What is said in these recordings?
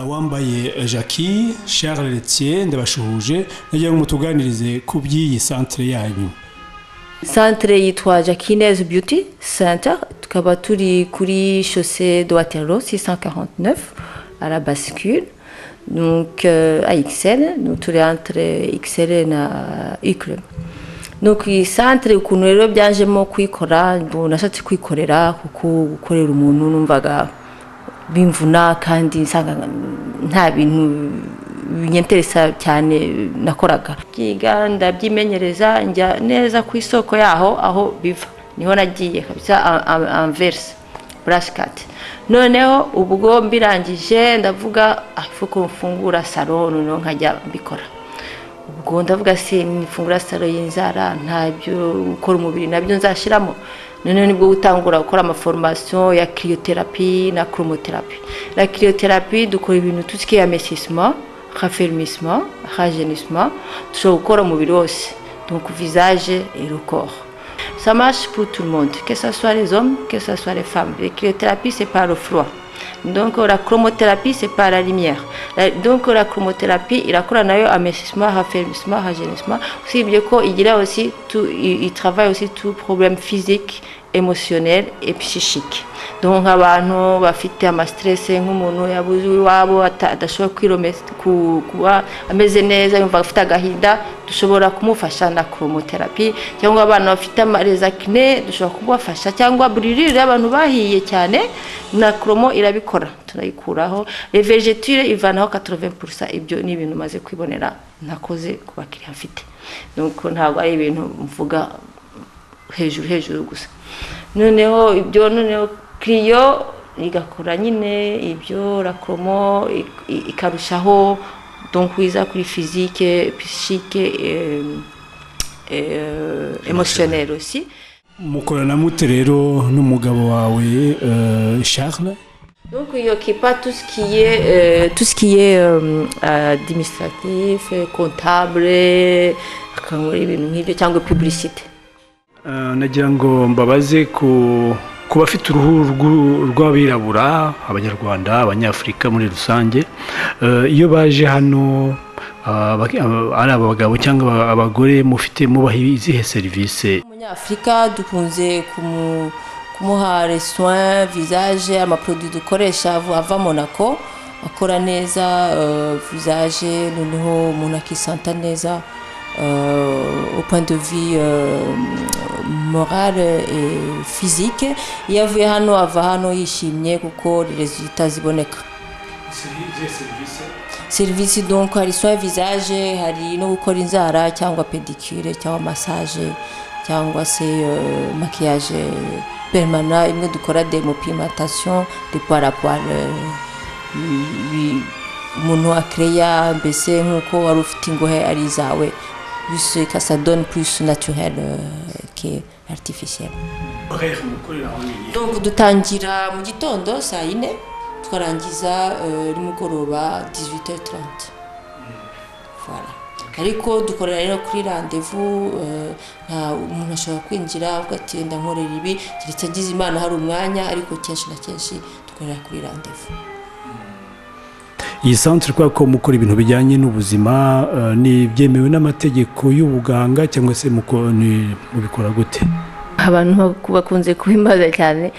wambaye jackie Charles Letier ndabashuhuje nagira ngo mutuganirize ku by'iyi santire yanyu santire yitwa jakineze beauty center tukaba turi kuri shose de watero 649 à la bascule donc euh, à XL donc turi entre XL na Uclub donc iyi santire ukuntu rero byajemo kuyikora nashatse kwikorera kuko gukorera umuntu numvaga bimvuna kandi nsanga nta bintu binyenteresa cyane nakoraga byiga ndabyimenyereza njya neza ku isoko yaho aho biva niho nagiye kabisa anverse burasikati noneho ubwo mbirangije ndavuga afuko mfungura salo noneho nkajya mbikora ubwo ndavuga se nifungura salo y'inzara ntabyo gukora umubiri nabyo nzashyiramo noneho nibwo gutangura gukora amaforomasiyo ya kiriyoterapi na koromoterapi na kiriyoterapi dukora ibintu tusikiye amesisima haferumisima hajenisima dushobora gukora umubiri wose donc visage et le corps ça marche pour tout le monde que ce soit les hommes que ce soit les femmes la cryothérapie c'est par le froid donc la chromothérapie c'est par la lumière donc la chromothérapie irakora nayo amesisima haferumisima hajenisima usibye ko igira aussi tout il travaille aussi tout problème physique émotionnel et psychique donc abantu bafite amastresse nk'umuntu yabuze iwabo adashobora kuba ameze neza yumva afite agahinda dushobora kumufasha na koromoterapi cyangwa abana bafite amarezakine dushobora kumufasha cyangwa buririre abantu bahiye cyane na koromo irabikora turayikuraho revegetire ivanaho katorove purusa ibyo ni ibintu umaze kwibonera ntakoze ku bakiriya mfite nuko ntabwo ari ibintu mvuga hejuru hejuru gusa noneho ibyo noneho kiriyo igakora nyine ibyo rakoromo ikarushaho donkwiza kuri fizike pisike emosiyoneri si mukorana mute rero n'umugabo wawe charles donc iyo kipa tusikiye tusikiye adimisitarative kontabure akangura ibintu nk'ibyo cyangwa pubulisite nagira ngo mbabaze ku bafite uruhu rw'abirabura abanyarwanda abanyafurika muri rusange iyo baje hano ari abagabo cyangwa abagore mufite mubaha izihe serivisi umunyafurika dukunze kumuha resitora visage amaporoduwi dukoresha ava monako akora neza visage noneho umuntu akisanta neza au point de vue morale et physique iyo avuye hano ava hano yishimye kuko rezita ziboneka serivisi donc hari soin visage hari no gukora inzara cyangwa pedicure cyangwa massage cyangwa se maquillage permana imwe dukora demopimentation de poil à poil umuntu akereya mbese nk'uko wari ufite ingohe ari izawe bise kasadoni purisi naturere ke aritifisiyeri dutangira mu gitondo saa yine tukarangiza nimugoroba dizwite tarante ariko dukorera rero kuri randevu nta umuntu ashobora kwinjira avuga ati wenda nkorera ibi keretse agize imana hari umwanya ariko kenshi na kenshi dukorera kuri randevu iyi santire kubera ko mukora ibintu bijyanye n'ubuzima ni byemewe n'amategeko y'ubuganga cyangwa se mubikora gute abantu bakunze kubimaza cyane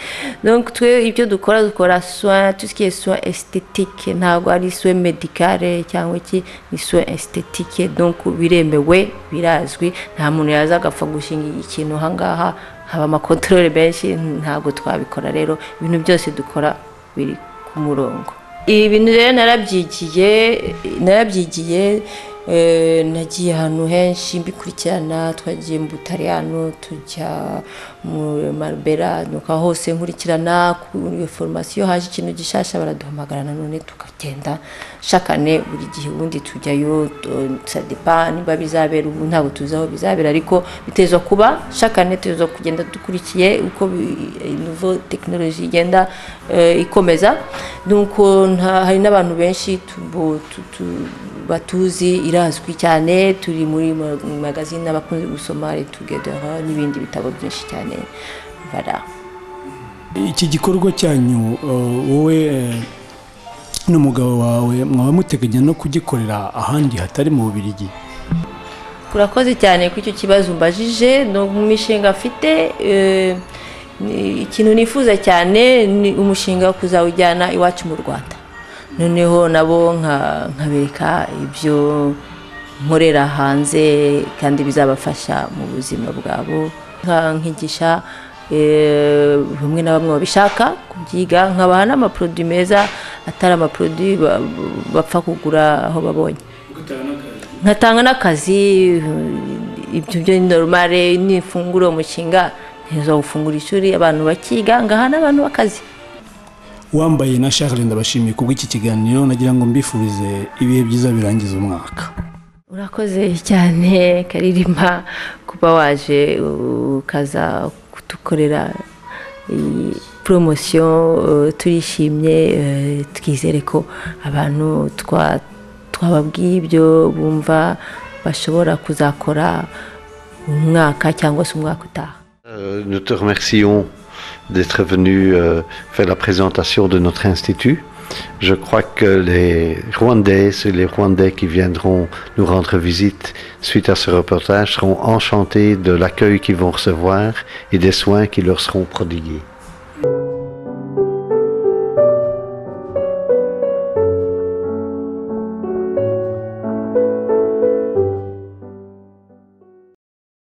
twe ibyo dukora dukora soin tusikiye soin estetike ntabwo ari soin medicale cyangwa iki ni soin estetike donc biremewe birazwi nta muntu yaza agapfa gushinga ikintu aha ngaha haba amakontorore menshi ntabwo twabikora rero ibintu byose dukora biri ku murongo ibi bintu rero narabyigiye narabyigiye nagiye ahantu henshi mbikurikirana twagiye mu butariyano tujya mu marubera nuka hose nkurikirana iyo foromasiyo haje ikintu gishasha baraduhamagara nanone tukagenda shakane buri gihe ubundi tujyayo sadepa niba bizabera ubu ntabwo tuzi aho bizabera ariko biteza kuba shakane tuza kugenda dukurikiye uko inovo tekinoloji igenda ikomeza nuko hari n'abantu benshi batuzi irazwi cyane turi muri magazine abakunze gusoma tugedera n'ibindi bitabo byinshi cyane bara iki gikorwa cyanyu wowe n'umugabo wawe mwaba muteganya no kugikorera ahandi hatari mu bubirigi urakoze cyane ku icyo kibazo umbajije no mu mishinga mfite eh, ni- ikintu nifuza cyane ni umushinga wo kuzawujyana iwacu mu rwanda noneho nabo nka- nkabereka ibyo nkorera hanze kandi bizabafasha mu buzima bwabo Nka- nkigisha eh, bamwe na bamwe babishaka kubyiga nkabaha n'amaporoduwi meza atari amaporoduwi ba- bapfa kugura aho babonye nkatanga n'akazi ibyo byo ni normale nifungura uwo mushinga ntiza gufungura ishuri abantu bakiga ngaha n'abantu bakazi wambaye na Charles ndabashimiye kubw'iki kiganiro nagira ngo mbifurize ibihe byiza birangiza umwaka urakoze cyane karirimba kuba waje ukaza kudukorera iyi poromosiyo eh, turishimye eh, twizere ko abantu twa- twababwiye ibyo bumva bashobora kuzakora umwaka cyangwa se umwaka utaha Euh, Nous te remercions d'être venu euh, faire la présentation de notre institut. Je crois que les Rwandaises et les Rwandais qui viendront nous rendre visite suite à ce reportage seront enchantés de l'accueil qu'ils vont recevoir et des soins qui leur seront prodigués.